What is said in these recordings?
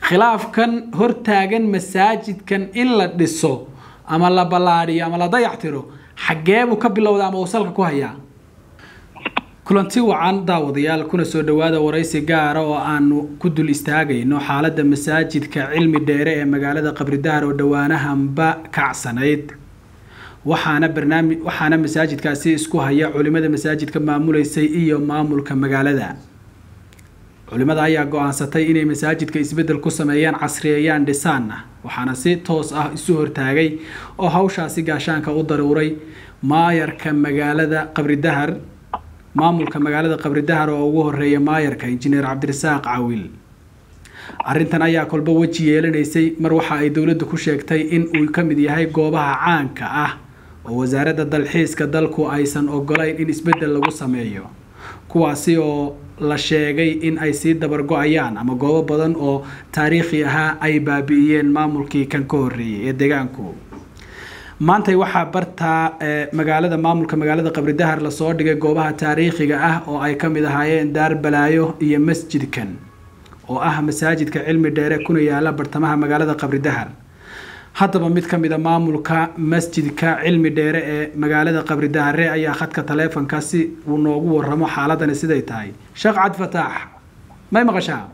khilaafkan hortaagan masaajidkan in la dhiso ama la ballaadhiyo ama la dayactiro xaggee buu ka bilowda ama uu salka ku hayaa kulanti wacan daawadayaal kuna soo dhowaada waraysi gaara oo aanu ku dul istaagayno xaaladda masaajidka cilmi dheere ee magaalada qabridahar oo dhowaanahanba kacsanayd waxaana barnaamij waxaana masaajidkaasi isku haya culimada masaajidka maamuleysay iyo maamulka magaalada culimada ayaa go-aansatay inay masaajidka isbeddel ku sameeyaan casriyeeyaan dhisaanna waxaana si toos ah isu hortaagay oo hawshaasi gaashaanka u daruuray maayarka magaalada qabridahar maamulka magaalada qabridahar oo ugu horeeya maayarka injineer cabdirasaaq cawil arrintan ayaa kolba weji yeelanaysay mar waxa ay dowladdu ku sheegtay in uu ka mid yahay goobaha caanka ah oo wasaaradda dalxiiska dalku aysan ogolayn in isbeddel lagu sameeyo kuwaasi oo la sheegay in ay sii dabargo-ayaan ama goobo badan oo taariikhi ahaa ay baabi'iyeen maamulkii kan ka horreeyay ee deegaanku maantay waxaa bartaa magaalada maamulka magaalada qabridahar lasoo dhigay goobaha taariikhiga ah oo ay ka mid ahaayeen daar balaayo iyo masjidkan oo ah masaajidka cilmi dheere kuna yaala bartamaha magaalada qabridahar haddaba mid ka mid a maamulka masjidka cilmi dheere ee magaalada qabridahare ayaa khadka taleefonka si uu noogu waramo xaaladani siday tahay sheekh cabdifataax may maqashaa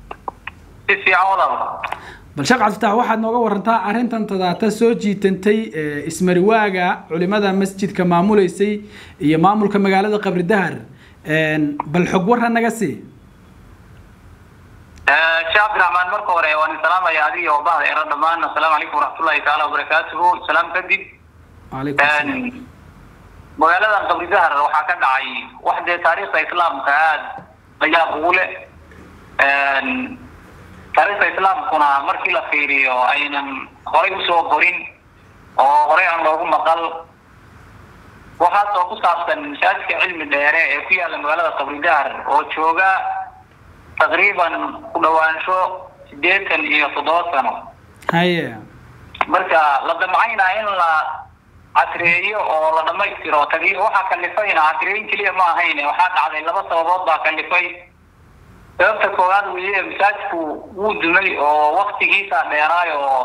bal sheekh cabdifataax waxaad nooga warantaa arrintan tadaata soo jiitantay ismariwaaga culimada masjidka maamuleysay iyo maamulka magaalada qabridahar bal xog warra naga sii sheekh cabdiraxmaan marka hore waan salaamaya adiga oo bahda era dhammaan assalaamu calaykum waraxmatullahi taala wabarakaatuhu salaam kadib magaaladan qabridahar waxaa ka dhacay wax dee taariikhda islaamka aada layaab ugu leh taariikhda islaamkuna markii la fiiriyo aynan horay usoo qorin oo horey aan loogu maqal waxaasoo ku saabsan masaajidka cilmi dheere ee ku yaalla magaalada qabridahar oo jooga taqriiban ku dhawaansho sideetan iyo toddoba sano haye marka la damcaynaa in la casriyeeyo oo la dhamaystiro tagi waxaa kalifayna casriyeyn keliya ma ahayn waxaa dhacday laba sababood baa kalifay sababta koowaad weye masaajidku wuu dumay oo waktigiisa dheeraay oo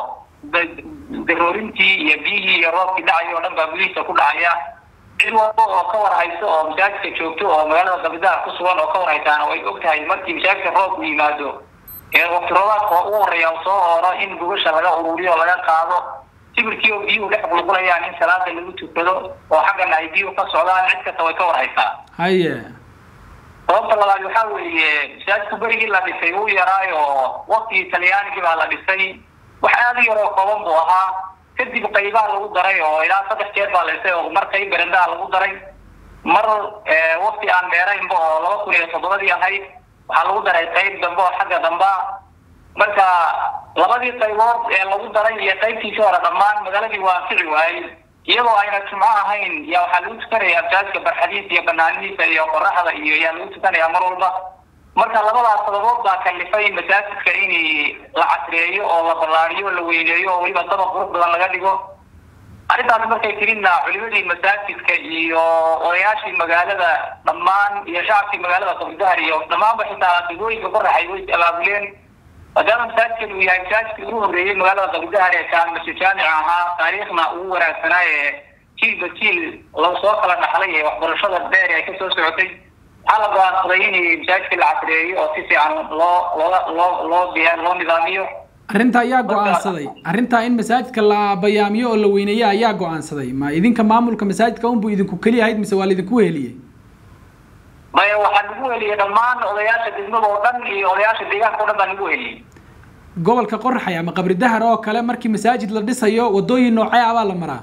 daroorintii iyo biyihii iyo roobkii dhacay oo dhan baa gudihiisa ku dhacaya cid walba oo ka war hayso oo masaajidka joogto oo magaalada qabridahar ku sugan oo ka war haysaana way og tahay markii masaajidka roobku yimaado ee wakti roobaadka ugu horeeya soo ooro in gugasha laga ururiyo o laga qaado sibirkii oo biyuhu dhex qulqulayaan in salaada lagu tukado oo xaggana ay biyuhu ka socdaan cid kasta way ka war haysaa haye sababta labaad waxaa weeye masaajidku berigii la dhisay wuu yaraayo waktigii talyaanigii baa la dhisay wax aada u yaroo kooban buu ahaa kadib qaybaa lagu daray oo ilaa saddex jeer baa la dhisay oo mar qayb berendaa lagu daray mar wakti aan dheeraynba oo laba kun iyo toddobadii ahayd waxaa lagu daray qayb dambe oo xagga damba marka labadii qaybood ee lagu daray iyo qaybtiisii hore dhammaan magaaladii waa anfici waayey iyadoo ayna jumco ahayn yaa waxaa lagu tukanayaa masaajidka barxadiisa iyo banaanidiisa iyo qoraxda iyo yaa lagu tukanayaa mar walba marka labadaas sababood baa kalifay masaajidka in la casriyeeyo oo la ballaariyo la weyneeyo oo weliba dabaq qurux badan laga dhigo arrintaas markay tiridna culimadii masaajidka iyo odayaashii magaalada dhammaan iyo shacabkii magaalada qabridahar iyo dhammaanba xitaa degooyinka qoraxay way abaabuleen maadaama masaajidkan uu yahay masaajidkii ugu horreeyey magaalada qabridahar ee kaamasi jaamic ahaa taariikhna ugu wanaagsanaa ee jiilba jiil lagu soo kala dhaxlay ee waxbarashada dheer ay kasoo socotay waxaa la go-aansaday in masaajidka la casriyeeyo oo si fiican loo loola loo loo diya loo nidaamiyo arrinta ayaa go-aansaday arrintaa in masaajidka la bayaamiyo oo la weyneeyo ayaa go-aansaday ma idinka maamulka masaajidka unbuu idinku keliya ahayd mise waa laidinku heliyey maya waxaa nagu heliyey dhammaan odayaasha degmada oo dhan iyo odayaasha deegaanka o dhan baa nagu heliyey gobolka qorraxay ama qabridahar oo kale markii masaajid la dhisayo wadooyin noocee ah baa la maraa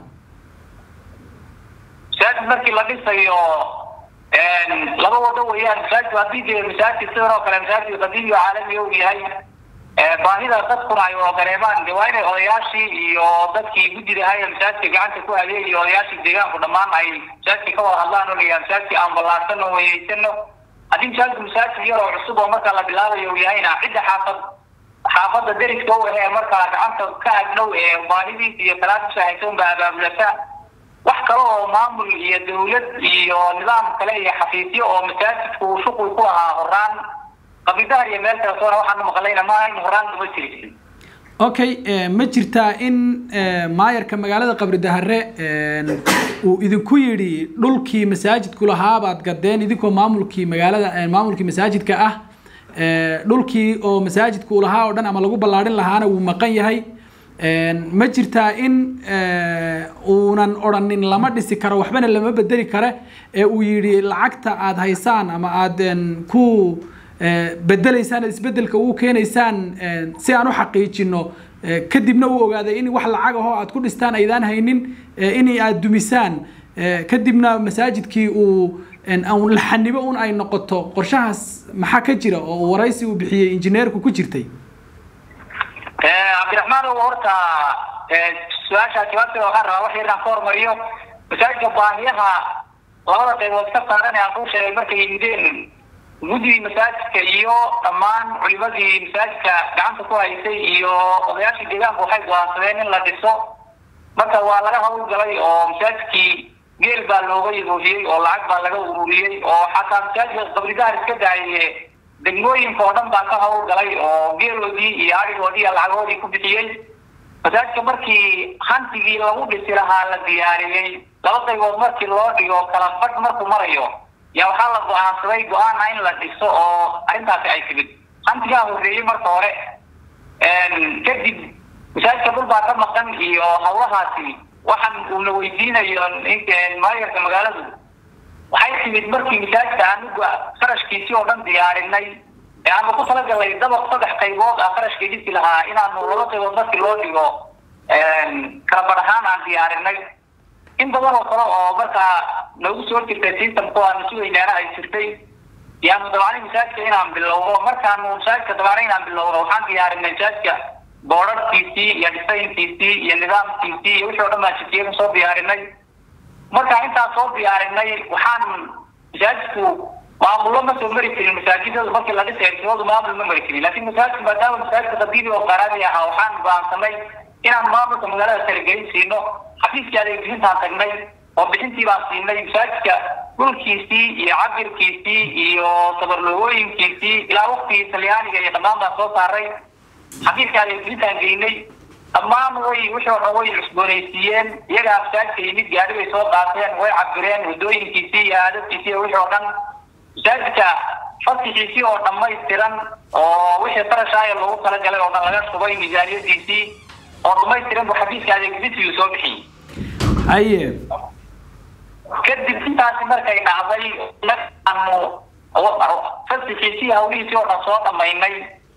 masaajid markii la dhisayo laba wado weeyaan masaajidku haddii dee masaajid sidan oo kale masaajid qadiimi oo caalamiga uu yahay baahida dadkuna ay wada dareemaan de waa inay odayaashii iyo dadkii guddidahay masaajidka gacanta ku hadeey iyo odayaashii deegaanku dhammaan ay masaajidka ka wada hadlaan oo layaha masaajidka aan ballaarsano weyeysano haddii masaajidku masaajid yar oo cusub oo markaa la bilaabayo uu yahayna cidda xaafad xaafadda deriska u ahee markaa gacanta ka agdhow ee baahidiisa iyo salaadiisa haysan baa abaabulata wax kale oo maamul iyo dawlad iyo nidaam kale iyo xafiisyo oo masaajidku shuqul ku lahaa horaan qabridahar iyo meel kale soona waxaanu maqlayna maaha in horaan uma jiri okay ma jirtaa in maayarka magaalada qabri dahare uu idinku yidhi dhulkii masaajidku lahaa baad gadeen idinkoo maamulkii magaalada maamulkii masaajidka ah dhulkii oo masaajidku uu lahaa oo dhan ama lagu ballaadhin lahaana wuu maqan yahay ma jirtaa in uunan odhanin lama dhisi karo waxbana lama bedeli kare ee uu yidhi lacagta aada haysaan ama aada ku bedelaysaan isbedelka ugu keenaysaan si aan u xaqiijino kadibna uu ogaaday in wax lacag ahoo aad ku dhistaan aydaan haynin in aad dumisaan kadibna masaajidkii uu laxanibo un ay noqoto qorshahaas maxaa ka jira oo waraysi uu bixiyey injineerku ku jirtay cabdiraxmaan ow horta su-aashaa jawaabteeda waxaan rabaa wax yar inaan ka hormariyo masaajidka baahiyaha labada qaybood ka saaran ee aan kuu sheegay markay yimideen guddigii masaajidka iyo dhammaan culimadii masaajidka gacanta ku haysay iyo odayaashii deegaanku waxay go-aansadeen in la dhiso marka waa laga hawlgalay oo masaajidkii geel baa looga yagoofiyey oo lacag baa laga ururiyey oo xataa masaajidka qabridahar iska daaye degmooyinka oo dhan baa ka hawlgalay oo geeloodii iyo arigoodii iyo lacagoodii ku bixiyey masaajidka markii hantigii lagu dhisi lahaa la diyaariyey laba qaybood markii loo dhigo kala fadh markuu marayo yaa waxaa la go-aansaday go-aana in la dhiso oo arrintaasi ay timid hantigaa horreeyey marka hore kadib masaajidka dhul baa ka maqan iyo hawlahaasi waxaan uuna weydiinayo maayarka magaaladu waxay timid markii masaajidka anuga qarashkiisii oo dhan diyaarinay ee aanu ku talagalnay dabaq saddex qaybood ah qarashkii dhisi lahaa inaanu laba qaybood markii loo dhigo kala badh ahaan aan diyaarinay in badan oo kale oo markaa noogu soo jirtay systemku aanu sugaynaana ay jirtay yaanu dabacnay masaajidka inaan bilowno markaanu masaajidka dabacnay inaan bilowno waxaan diyaarinay masaajidka boodharkiisii iyo dhisaynkiisii iyo nidaamkiisii iyo wixii o dhan baan jitiyada soo diyaarinay markaa intaan soo diyaarinay waxaan masaajidku maamullo ma soo mari jirin masaajidadu markii la dhisay ersimadu maamul ma mari jirin laakiin masaajidku maadaama masaajidka qadiimi oo qaraami ahaa waxaan go-aansanay inaan maamulka magaalada talagelin siino xafiiskii adeeg bixintaan tagnay oo bixintii baan siinay masaajidka dhulkiisii iyo cabirkiisii iyo sabarloogooyinkiisii ilaa waktigii talyaaniga iyo dhammaan baan soo saaray xafiiska adeeg bixintaan geynay dhammaan way wixii oo dhan way cusboonaysiiyeen iyagaa masaajidka yimid gaari bay soo qaateen way cabireen waddooyinkiisii iyo aadabkiisii iyo wixii oo dhan masaajidka fasixiisii oo dhammaystiran oo wixii qarashaaya loogu talagalay oo dhan laga shubay miisaaniyadiisii oo dhamaystiran buu xafiiska adeegbisigii soo bixiyey haye kadib intaasi markay dhacday aanu fasixiisii hawlihiisii oo dhan soo dhamaynay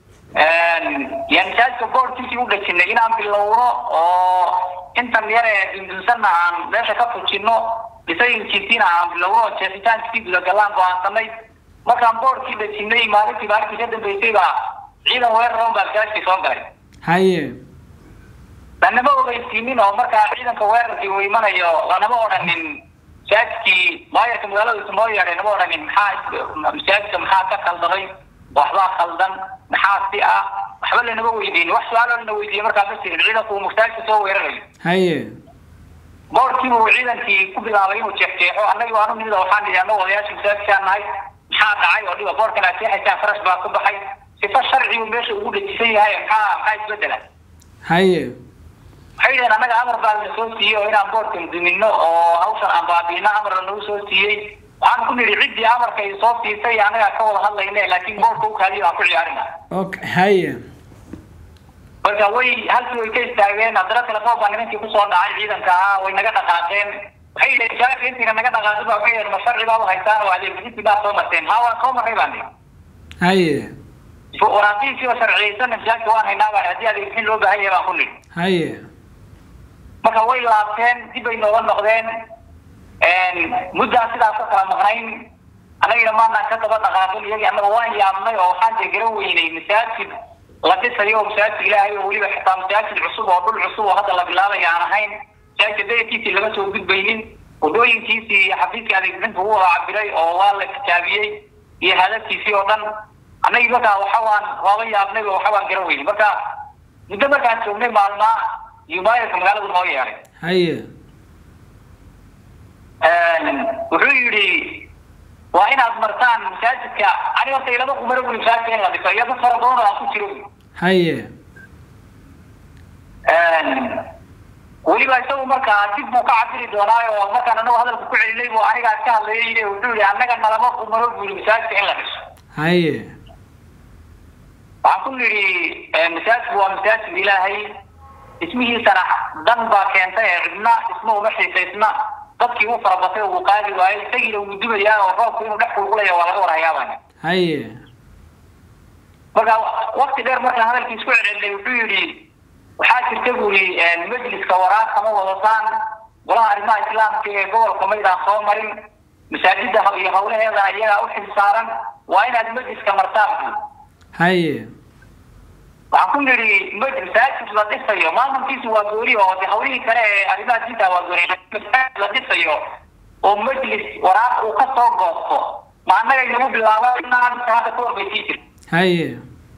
yaa masaajidka boorkiisii u dhajinay inaan bilowno oo intan yar ee dundunsanna aan meesha ka fujino dhisayinkiisiina aan bilowno oo jeexitaankiisii gudagalaan go-aansanay markaan boorkii dhajinay maalintii maalintii ka dambeysay baa ciidan weeraran baa masaajidkii soo galay haye lanama ogeysiinin oo markaa ciidanka weerarkii uu imanayo lanama odhanin masaajidkii maayarka magaalada noo yeedhay nama odhanin maxaa masaajidka maxaa ka khaldaday waxbaa khaldan maxaa si ah waxba lanama weydiin wax su-aalo lana weydiiye markaa ma jirin ciidanku uu masaajidka soo weerarayo haye boorkiiba uu ciidankii ku bilaabay inuu jeexjeexo annagi waanu nimid waxaan nidhi annagu odayaasha masaajidkaan nahay maxaa dhacay oo dhiba boorkan aad jeexaysaan farash baa ku baxay sifa sharcigu meesha ugu dhajisan yahay maxaa maxaa isbedela haye waxay yidhaheen annaga amar baa la soo siiyey oo inaan boorkan dumino oo hawshan aan baabiino amar lanagu soo siiyey waxaan ku nidhi ciddii amarkay soo siisay annagaa ka wada hadlayne laakiin boorka u kaadiyo aan ku ciyaarina okay haye marka way halkii way ka istaageen haddana telefoon baa nimankii kusoo dhacay ciidanka ahaa way naga dhaqaaqeen waxay yidhaheen jaaka intiina naga dhaqaaqin baa waxay yidhaheen ma sharci baa u haystaan oo adeegbisintii baa soo marteen haa waan soo marray baan nihi haye waraaqiisiiba sharciyeysan masaajidka waan haynaa baa haddii adeegbixin loo baahan yahay baan ku nidhi haye marka way laabteen dib bay nooga noqdeen muddaan sidaas ka kala maqnayn annagina maanaan ka daba dhaqaaqin iyagii annaga waan yaabnay oo waxaan dee garan weynay masaajid la dhisayo oo masaajid ilaahay oo weliba xitaa masaajid cusub oo dhul cusub oo hadda la bilaabaya aan ahayn masaajidka dayarkiisii laga soo gudbaynin wadooyinkiisii iyo xafiiskii adeegbixinta ugu wada cabiray oo waa la kitaabiyey iyo hadafkiisii oo dhan annagii markaa waxa waan waaba yaabnay oo waxa waan garan weynay marka muddo markaan joognay maalmaa iyo maayarka magaaladu noo yeeray haye wuxuu yidhi waa inaad martaan masaajidka ani horta ilama qumaro buli masaajidka in la dhiso iyo dad fara badan oo aan ku jiro haye weliba isagu markaa dib buu ka cabiri doonaayo markaan anagu hadalka ku celinay buu anigaas ka hadlayay yidhi wuxuu yihi annaga nalama qumaro buli masaajidka in la dhiso haye waxaan ku nidhi masaajidku waa masaajid ilaahay dhismihiisana dan baa keentay ee cidna dhismo uma xiisaysna dadkii u farabatay uu qaadi waayey isagiina wuu dubayaa oo roobku inuu dhex kulkulaya waa laga warhayaabaan haye marka wakti dheer markaan hadalkiis ku celcelinay wuxuu yidhi waxaa jirta buu yidhi majliska waraaq kama wadataan golaha arrimaha islaamka ee gobolka maydaan soo marin masaajida iyo hawlaheedana iyagaa u xil saaran waa inaad majliska martaan buu haye waxaan ku nidhi masaajid la dhisayo maamulkiisu waa gooni oo de hawlihii kale ee arrimaha diinta waa gooni masaajid la dhisayo oo majlis waraaq uu ka soo goosto ma annaga inagu bilaaba inaan hadda ka horbaysii jir haye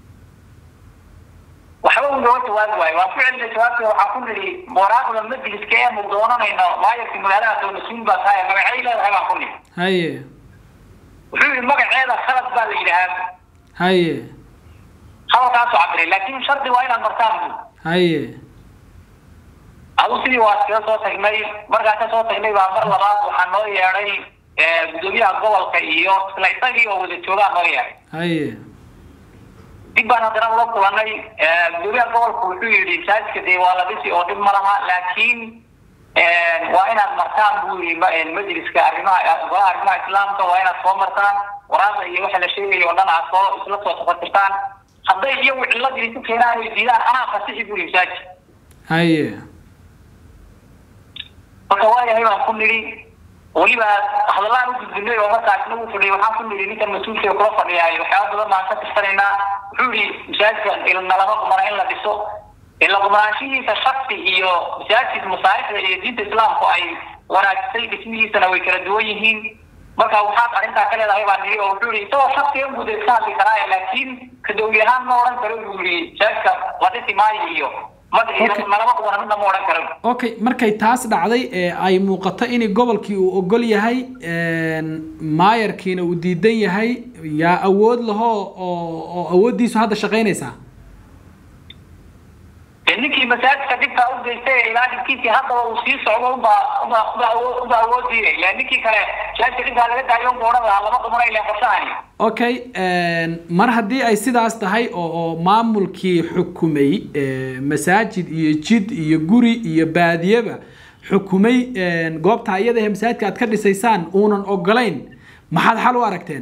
waxba uu nooga jawaabi waayo waan ku celinay jawaabta waxaan ku nidhi waraaqda majliska eenu doonanayno maayarkii magaalada soo mas-uul baa tahay magacay leedahay baan ku nidhi haye wuxuu yidhi magaceeda khalad baa la yidhahaa haye hadalkaasoo cabiray laakin shardi waa inaad martaan bu haye adu sidii waa iskaga soo tagnay markaan ka soo tagnay baa mar labaad waxaa noo yeedhay gudoomiyaha gobolka iyo isla isagii oo wada joogaa noo yeedhay haye dib baan haddana ula kulanay gudoomiyaha gobolka wuxuu yidhi masaajidka dee waa la dhisi oo dhib ma laha laakiin waa inaad martaan buu yidhi majliska arrimaha golaha arrimaha islaamka waa inaad soo martaan waraaqda iyo waxa la sheegayo o dhan aad soo isla soo tafatirtaan hadday iyagu ciladii ku keenaan ay diidaan anaa fasixi buu yidhi masaajid haye marka waayahay baan ku nidhi weliba hadallaan u gudbinay oo markaas nagu fadhiyay waxaan ku nidhi ninkan mas-uulka kula fadhiyaay waxyaaba badan baan ka tirsanaynaa wuxuu yihi masaajidka nalama qumana in la dhiso ila qumanaanshihiisa shaksi iyo masaajid masaarixda iyo diinta islaamku ay wanaajisay dhismihiisana way kala duwan yihiin marka waxaad arrintaa ka leedahay baan nidhi oo wuxuu yihi isagoo shaksiga guud iska hadli karaa laakiin kadowli ahaan ma odhan karo buu yihi masaajidka la dhisi maayo iyo malama qumana midna ma odhan karo okay markay taas dhacday ee ay muuqato in gobolkii uu ogol yahay maayarkiina uu diidan yahay yaa awood laho oo oo awooddiisu hadda shaqaynaysaa ninkii masaajidka dhibkaa u geystay ilaa dhibkiisii haddaba uu sii socdo uba uba uba uba awoodiiday ila ninkii kale masaajidka dhibkaa laga daayo unba odhan lahaa lama qumana ilan qorshahani okay mar haddii ay sidaas tahay oo oo maamulkii xukumay masaajid iyo jid iyo guri iyo baadiyaba xukumay goobta iyada ee masaajidka aad ka dhisaysaan uunan ogolayn maxaad xal u aragteen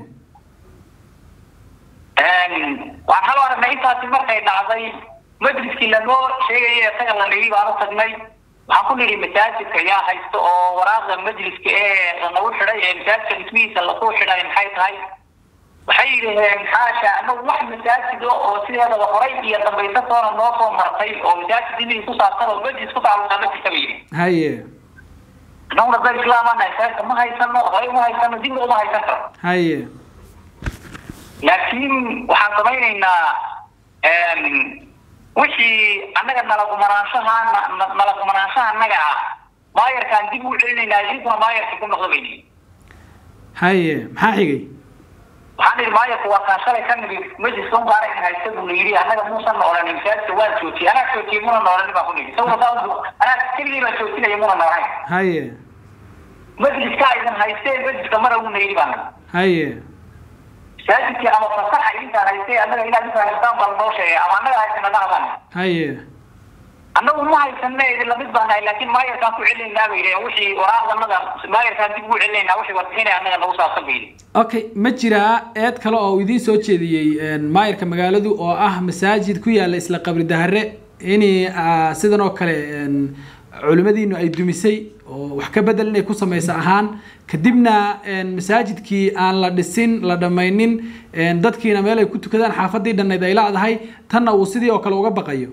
waxaan xal u aragnay intaasi markay dhacday majliskii lanoo sheegaya isaga la nidhi baan u tagnay waxaan ku nidhi masaajidka yaa haysto oo waraaqda majliska ee lanagu xidhay ee masaajidka dhismihiisa lagu xidhay maxay tahay waxay yidhaheen xaasha anagu wax masaajida oo sideedaba horay iyo dambaysa toona noo soo martay oo masaajid dimihii ku saabsan oo majlis ku tacalluqaa ma jirta ba yidhi haye annaguna dad islaamana masaajidka ma haysano horay uma haysano dibna uma haysan karo haye laakiin waxaan samaynaynaa wixii annaga nalagumanaanshaha nalagumanaanshaha annaga ah maayarkaan dib u celinaynaa idinkuna maayarka ku noqdo bayni haye maxaa xigay waxaan idhi maayarku waa kaan shalay ka nigi majliska un baana in haysta buu na yidhi annaga muusan na odhanin masaajidka waan joojiyey anaa joojiyey muna na odhanin baan ku nidhi isaguna saa anaa keligii baan joojinaya muna na odhanin haye majliska aydan haysteen majliska mara uu na yidhi baan haye masaajidkii ama fasaxa idinkaan haystay annaga inaad intaan haystaan baa lanoo sheegay ama annaga haysana dhaqan haye annagu ma haysane idin lamid baan nahay laakiin maayarkaan ku celinaynaa bay yidhaheen wixii waraaqdanada maayarkaan dib ugu celinaynaa wixii warbixinay annaga nagu saabsan bay yidhi okay ma jiraa eed kale oo idiin soo jeediyey maayarka magaaladu oo ah masaajid ku yaalla isla qabri dahare in sidan oo kale culimadiinu ay dumisay oo wax ka bedel inay ku samayso ahaan kadibna masaajidkii aan la dhisin la dhammaynin dadkiina meel ay ku tukadaan xaafadii dhannayd ay laadahay tanna uu sidii oo kale uga baqayo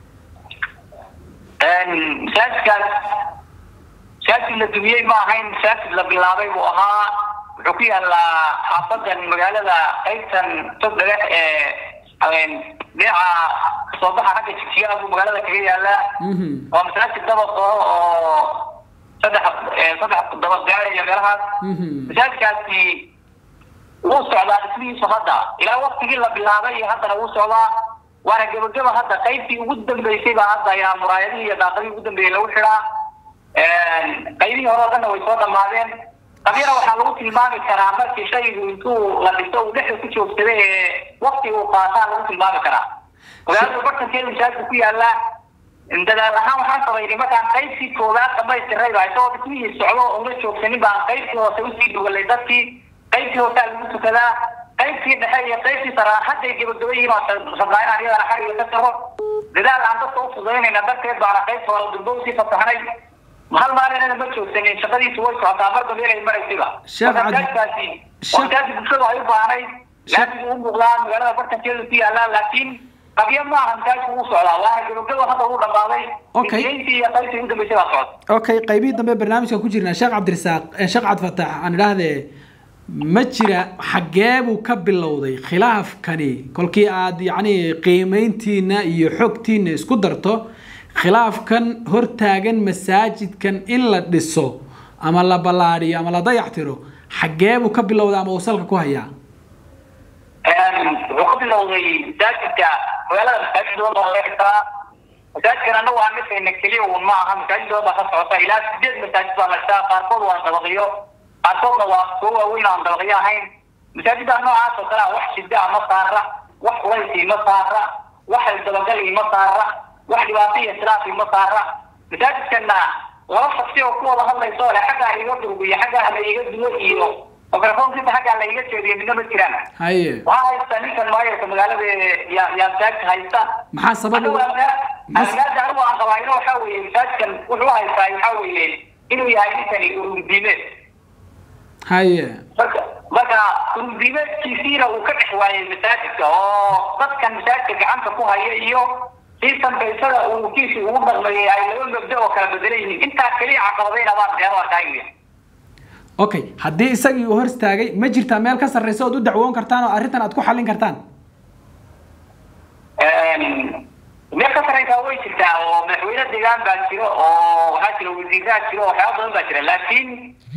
masaajidkaas masaajid la dumiyey ma ahayn masaajid la bilaabay buu ahaa wuxuu ku yaalaa xaafadan magaalada qaybtan tog dhagax ee dhinaca kasoo baxa ragga jigjigaha buu magaalada kaga yaalaa waa masaajid dabaq oo saddex saddex dabaq gaaraya meelahaas masaajidkaasi wuu socdaa dhismihiisu hadda ilaa waktigii la bilaabay iyo haddana wuu socdaa waana gebageba hadda qaybtii ugu dambeysay baa hadda ayaa muraayadihii iyo daaqadihii ugu dambeeyey lagu xidhaa qaybihii hore o dhanna way soo dhammaadeen qabyana waxaa lagu tilmaami karaa markii shaygu intuu la dhiso uu dhexda ku joogsada ee wakti uu qaataa lagu tilmaami karaa magaalada bartankeeda masaajidka ku yaala dadaal ahaan waxaan samaynay markaan qaybtii koowaad dhamaystiray baa isagoo dhismihii socdo una joogsanin baan qaybtii hoose usii dhugalay dadkii qaybtii hoosaa lagu tukadaa qaybtii dhexe iyo qaybtii saraa hadday gabagabayihiin oo rabnaa inaan iyadana xariga ka saro dadaal aan dadka u fudaynayna darteed baana qaybta hore durbo usii fasaxnay hal maalinana ma joogsanin shaqadiisu way socotaa marba meelay maraysiba markaasi waqtigaasi bulshadu ay u baahnayd laamigu u muuqdaa magaalada bartankeedu ku yaalaa laakiin qabyo maaha masaajidku uu socdaa waana gabagaba hadda uu dhamaaday Okay. intii iyo qaybtii ugu dambeysay baa socota okay qaybihii dambe barnaamijkan ku jirnaa sheekh cabdirasaaq eh, sheekh cabdifatax aan idhaahdee ma jira xaggee buu ka bilowday khilaafkani kolkii aad yacni qiimeyntiina iyo xogtiina isku darto khilaafkan hortaagan masaajidkan in la dhiso ama la ballaadhiyo ama la dayactiro xaggee buu ka bilowday ama uu salka ku hayaa wuxuu ka bilowday masaajidka magaalada masaajid badan baa laga xirtaa masaajidkan annagu aan dhisayna keliya uun ma aha masaajid badan baa ka socota ilaa sideed masaajid baa la dhisaa qaarkood waa dabaqiyo qaarkoodna waa kuwo waaweyn aan dabaqiyo ahayn masaajidda noocaas oo kale ah wax shida ah ma saara wax culaysii ma saara wax dabagalii ma saara wax dhibaato iyo islaafi ma saara masaajidkana laba shaksi oo ku wada hadlayso le xaggaa iga durgiyo xaggaa la iga duwo iyo microfonkiisa xaggaa la iga jeediyo midna ma jiraan haye waxaa haysta ninkan maayarka magaalada yaa yaa masaajidka haysta maxaa sabab anigu ugu- mas- anigaada anigu aan qabaayno waxaa weeye masaajidkan wuxuu haystaa waxaa weeye inuu yahay ninkani ururdiimeed haye marka marka ururdiimeedkiisiina uu ka dhex waayay masaajidka oo dadkan masaajidka gacanta ku haya iyo siisanka isaga ururkiisi ugu dhaqmayay ay laba mabda oo kala bedelan yihiin intaa keliya caqabadayna baan deero arkaayo okay haddii isagii uu hor istaagay ma jirtaa meel ka sarreysa ood u dacwoon kartaan oo arrintan aad ku xallin kartaan meel ka sareysaa way jirtaa oo madaxweyne deegaan baa jiro oo waxaa jira wasiiraa jiro oo waxyaaba badan baa jira laakiin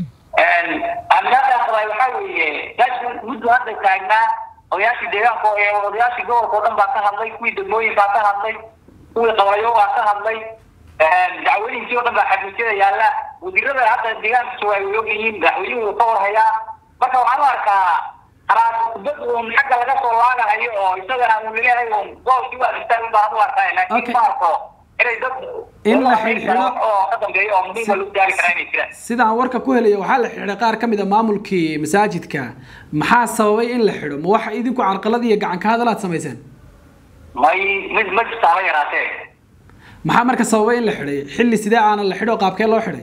aaminaadaan qabaay waxaa weeye masaajidka muddo hadda taagnaa odayaashii deegaanka oo- ee odayaashii gobolka oo dhan baa ka hadlay kuwii degmooyin baa ka hadlay kuwii qabayo baa ka hadlay dacwooyinkii oo dhan baa xafiisyada yaalla wasiirada hadda deegaanka jooga ay og yihiin madaxweynuhu ka warhayaa marka waxaan u arkaa haraad kubad uun xagga laga soo laagahayo oo isagana uu leeyahay uun goolkii waa istaag baan u arkaa Okay. laakiin ma arko inay dad In la xidhxidho- oo ka dambeeyo oo muhiima lagu gaari karaa inay jiraan sidaan warka ku helaya waxaa la xidhay qaar ka mid a maamulkii masaajidka maxaa sababay in la xidho ma waxa idinku carqalad iyo gacan ka hadal aad samayseen may mid ma jirtaaba yaraatee maxaa marka sababay in la xidhay xilli sidee aana la xidho qaabkee loo xidhay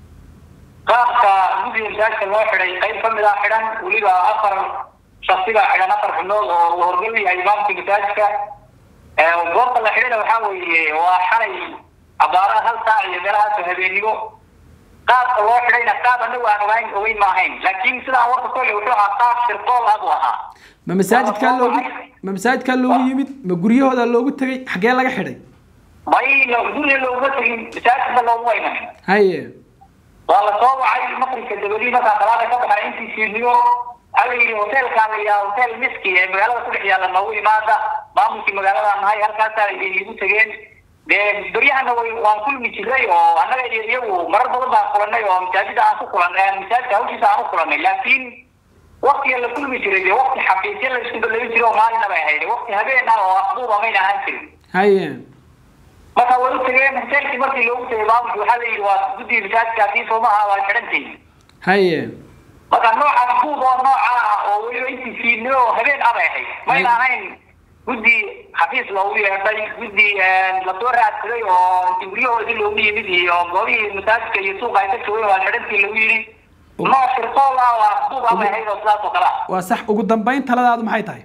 qaabka guddiga masaajidka loo xidhay qayb ka mid ah xidhan weliba afar shaksi baa xidhan afar xubnood oo uu horgal yahay imaamka masaajidka goobta la xidhayna waxaa weeye waa xalay abaaraha hal saac iyo meelahaasoo habeenimo qaabka loo xidhayna qaab anagu aan ogayn ogeyn ma ahayn laakiin sidaan warka kole wuxuu ahaa qaab sirqool ah buu ahaa ma masaajidkaa loogu ma masaajidkaa loogu yimid ma guryahooda loogu tegay xaggee laga xidhay may lo- guriga looguma tegin masaajidka looguma iman haye waa la soo wacay maqribka dabadii markaa salaada ka baxay intii fiidnimo waxaa la yidhi hoteelkaa la yidhaha hotel miski ee magaalada ku dhex yaalla noogu imaada maamulkii magaalada nahay halkaasaa igu tegeen dee beryahana way waan kulmi jiray oo annaga iyo iyagu marar badan baan kulanay oo masaajida aan ku kulanay masaajidka hawshiisa aan u kulanay laakiin waktiga la kulmi jiray dee wakti xafiisya la isku balabi jiray oo maalina bay ahayd wakti habeen ah oo afduuba mayna ahaan jirin haye marka way u tageen hoteelkii markii loogu tegay maamulki waxaa la yidhi waa guddiga masaajidka haddii soomaha waa xidhantihin haye marka nooca buug oo nooca ah oo weliba intii fiidnimo oo habeen abay ahayd mayna ahayn guddi xafiis loogu yeedhay guddi lasoo raadsaday oo intii guryahoodii loogu yimid iyo goobihii masaajidka iyo suuqa ay ka joogeen waa xidhantii lagu yidhi nooc shirqool ah waa buug abay ahayd oo sidaas oo kale ah waa sax ugu dambayn taladaadu maxay tahay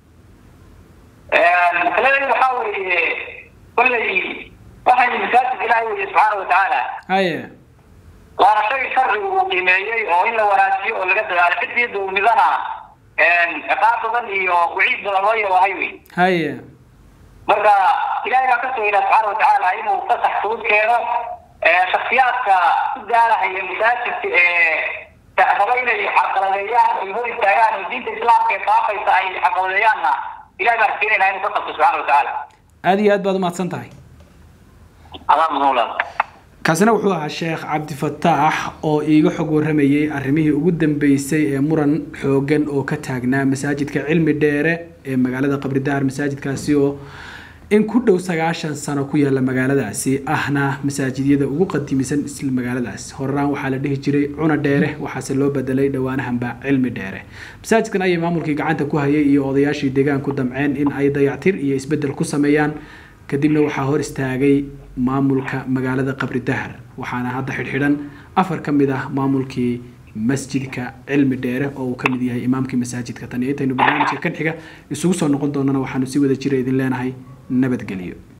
masaladii waxaa weeye kolley waxay masaajid ilaahay weye subxaana watacaala haye waana shay sharcigu uu qiimeeyey oo in la wanaajiyo oo laga dadaalo cidii dulmidana ciqaab badan iyo waciid badan loo yabahay wey haye marka ilahay baa ka sugayna subxaana watacaala inuu fasax fudud keeno shaksiyaadka ku gaarahaya masaajidka ee raba inay xaqaladeeyaan ay hor istaagaan oo diinta islaamka ee faafaysa ay xaqaladeeyaanna ilahay baan rajeynaynaa inuu ka qabto subxaana watacaala aada iyo aad baad umahadsan tahay adaa mudan kaasina wuxuu ahaa sheekh cabdifataax oo iiga xog waramayey arrimihii ugu dambeysay ee muran xoogan oo ka taagnaa masaajidka cilmi dheere ee magaalada qabridahar masaajidkaasi oo in ku dhow sagaashan sano ku yaala magaaladaasi ahna masaajidyada ugu qadimisan isla magaaladaas horaan waxaa la dhihi jiray cuna dheere waxaase loo bedelay dhowaanahanba cilmi dheere masaajidkan ayay maamulkii gacanta ku hayay iyo odayaashii deegaanku damceen in ay dayactir iyo isbedel ku sameeyaan kadibna waxaa hor istaagay maamulka magaalada qabri dahar waxaana hadda xidhxidhan afar ka mid ah maamulkii masjidka cilmi dheere oo uu ka mid yahay imaamkii masaajidka tan iyo intaynu barnaamijka kan xiga isugu soo noqon doonana waxaanu si wada jira idin leenahay nabadgelyo